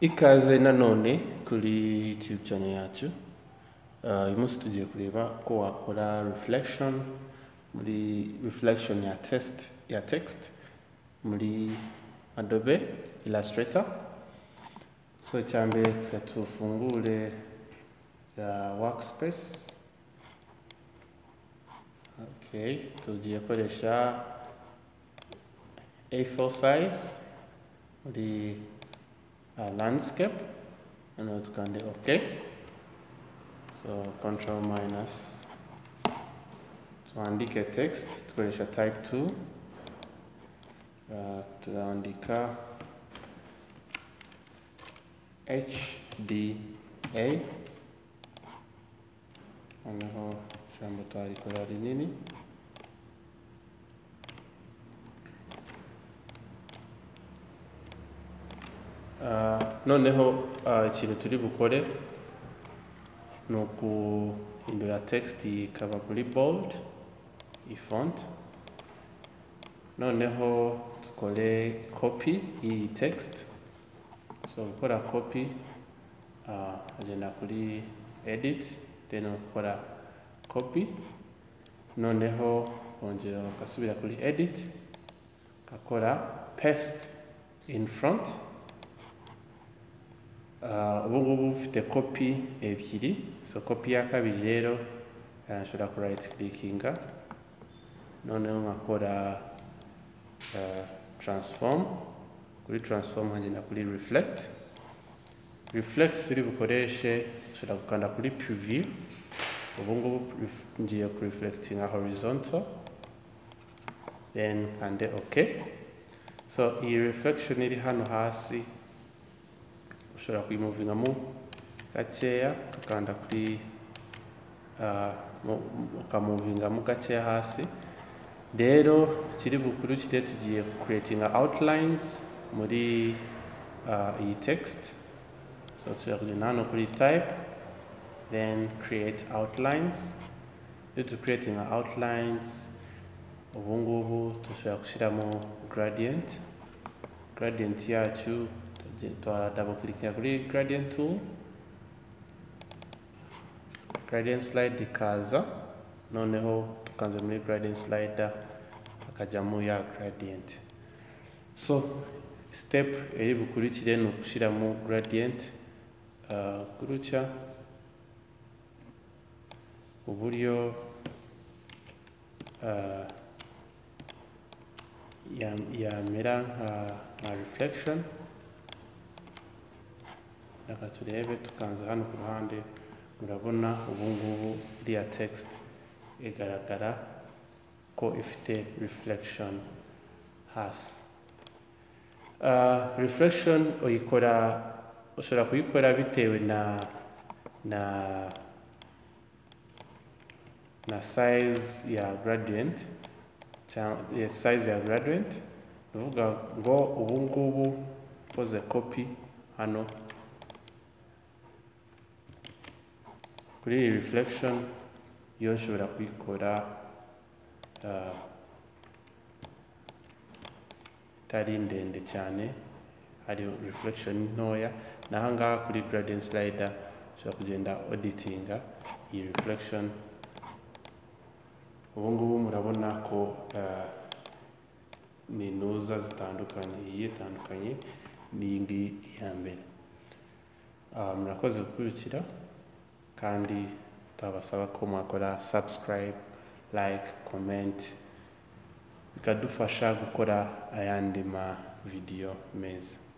ikaze nanone kuri youtube channel yacu Ah, uyu munsi tugiye kureba ko wakora reflection muri reflection ya test ya text muri adobe illustrator so cyambere turatufungure ya workspace okay tugiye koresha a4 size muri uh, landscape and we can do okay so control minus tuandike text tukoresha type 2 uh, tunaandika hda noneho ijambo twarikora rinini Ah, noneho ah, ikintu turi bukore ni uguhindura text ikaba muri bold iyi font noneho dukore copy y'iyi text so gukora copy ah, agenda kuri edit then ukora copy noneho wongera ugasubira kuri edit ugakora paste in front Ah, ubu ngubu mfite kopi ebyiri so kopi ya kabiri rero ah, nshobora ku right clickinga noneho nkakora ah, transform kuri transform nkagenda kuri reflect reflect turi bukoreshe nshobora gukanda kuri preview ubu ngubu ref- ngiye ku reflectinga horizontal then kande ok so iyi reflection iri hano hasi ushobora kuyimuvingamo gakeya ukakanda kuri ah, mu- mu- ukamuvingamo gakeya hasi rero kiri bukurikire tugiye creating outlines muri ah, iyi text so tushobora kugenda hano kuri type then create outlines iyo tu creating outlines ubu ngubu dushobora gushyiramo gradient gradient yacu tugiye- twa double clickinga kuri gradient tool gradient slide ikaza noneho tukanze muri gradient slider akajyamo ya gradient so step iri bukurikire ni ugushyiramo gradient uh, gutya uburyo uh, ya- yamera nka nka reflection reka turebe tukanze hano ku ruhande murabona ubu ngubu iriya text igaragara ko ifite reflection hasi Ah, reflection uyikora ushobora kuyikora bitewe na na na size ya gradient cyangwa yes, size ya gradient ni ukuvuga ngo ubu ngubu ukoze copy hano kuri iyi reflection yo nshobora kuyikora ah, itari ndende cyane hari reflection ntoya naho ngaha kuri gradient slider nshobora kugenda auditinga iyi reflection ubu ngubu murabona ko ah, ni ntuza zitandukanye iyi itandukanye n'iyi ngiyi ya mbere Ah, murakoze gukurikira kandi turabasaba ko mwakora subscribe like comment bikadufasha gukora ayandi ma video meza